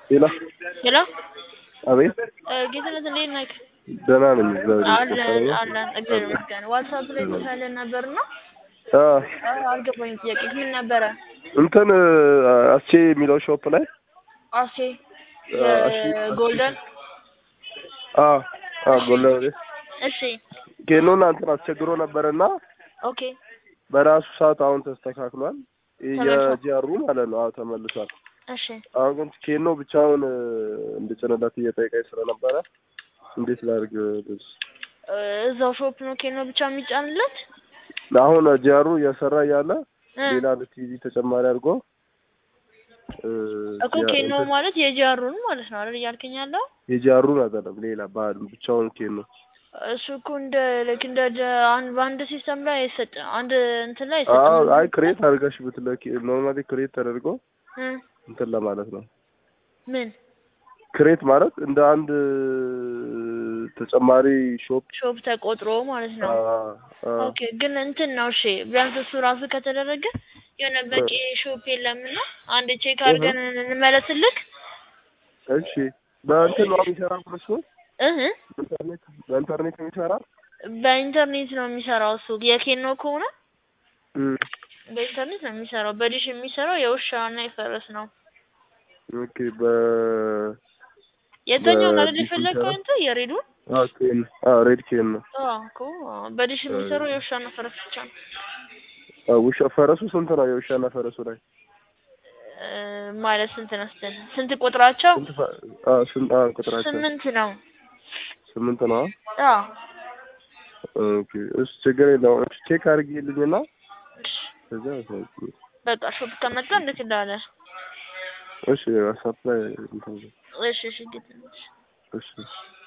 ሄሎ ሄሎ አቤት ጌትነት እንዴት ነህ? ደህና ነኝ እግዚአብሔር አለን ይመስገን አለን እግዚአብሔር ይመስገን። ዋትሳፕ ላይ ጽፈህልን ነበርና አ አልገባኝም። ጥያቄ ምን ነበረ? እንትን አስቼ የሚለው ሾፕ ላይ አሴ የጎልደን አ አ ጎለ እሺ ኬኖና እንትን አስቸግሮ ነበርና ኦኬ በራሱ ሰዓት አሁን ተስተካክሏል። ተመልሷል? የጂአሩ ማለት ነው። አዎ ተመልሷል። እሺ አሁን ግን ኬኖ ብቻውን እንድጭንለት እየጠየቀኝ ስለነበረ እንዴት ላድርግ ልጅ እ እዛው ሾፕ ነው ኬኖ ብቻ የሚጫንለት አሁን ጂአሩ እየሰራ እያለ እ ሌላ ቲቪ ተጨማሪ አድርጎ እ እኮ ያ- ኬኖ እንትን ማለት የጂአሩን ማለት ነው አይደል እያልከኝ ያለው? የጂአሩን አይደለም ሌላ ባል ብቻውን ኬኖ እሱ እኮ እንደ ልክ እንደ ደ- አንድ በአንድ ሲስተም ላይ አይሰጥም። አንድ እንትን ላይ አዎ አይሰጥም። አይ ክሬት አድርገሽ ብትለኪ ኖርማሊ ክሬት ተደርጎ እ እንትን ለማለት ነው። ምን ክሬት ማለት እንደ አንድ ተጨማሪ ሾፕ ሾፕ ተቆጥሮ ማለት ነው። ኦኬ ግን እንትን ነው እሺ፣ ቢያንስ እሱ ራሱ ከተደረገ የሆነ በቂ ሾፕ የለምና አንድ ቼክ አድርገን እንመለስልክ። እሺ በእንትን ነው የሚሰራ እሱ እህ ኢንተርኔት በኢንተርኔት የሚሰራ በኢንተርኔት ነው የሚሰራው እሱ የኬኖ ከሆነ እም፣ በኢንተርኔት ነው የሚሰራው። በዲሽ የሚሰራው የውሻ እና የፈረስ ነው። ኦኬ በ የተኛው ነው አይደል በዲሽ የፈለግከው የሚሰራው? አንተ የሬዱን? አዎ ኬን አዎ ሬድ ኬን ነው። አዎ እኮ በዲሽ የሚሰራው የውሻ እና ፈረስ ብቻ ነው። አዎ ውሻ ፈረሱ ስንት ነው? የውሻና ፈረሱ ላይ እ ማለት ስንት ነው ስትል ስንት ቁጥራቸው? ስንት ፈ- አዎ ስንት አዎ ቁጥራቸው ስምንት ነው። ስምንት ነው። አዎ ኦኬ እሱ ችግር የለውም። እሺ ቼክ አድርጊልኝና እሺ ከዛ አሳውቂኝ። በቃ ሾፕ ከመጣ እንዴት እንዳለ እሺ ዋትስአፕ ላይ እንትን እሺ እሺ ጌትነት እሺ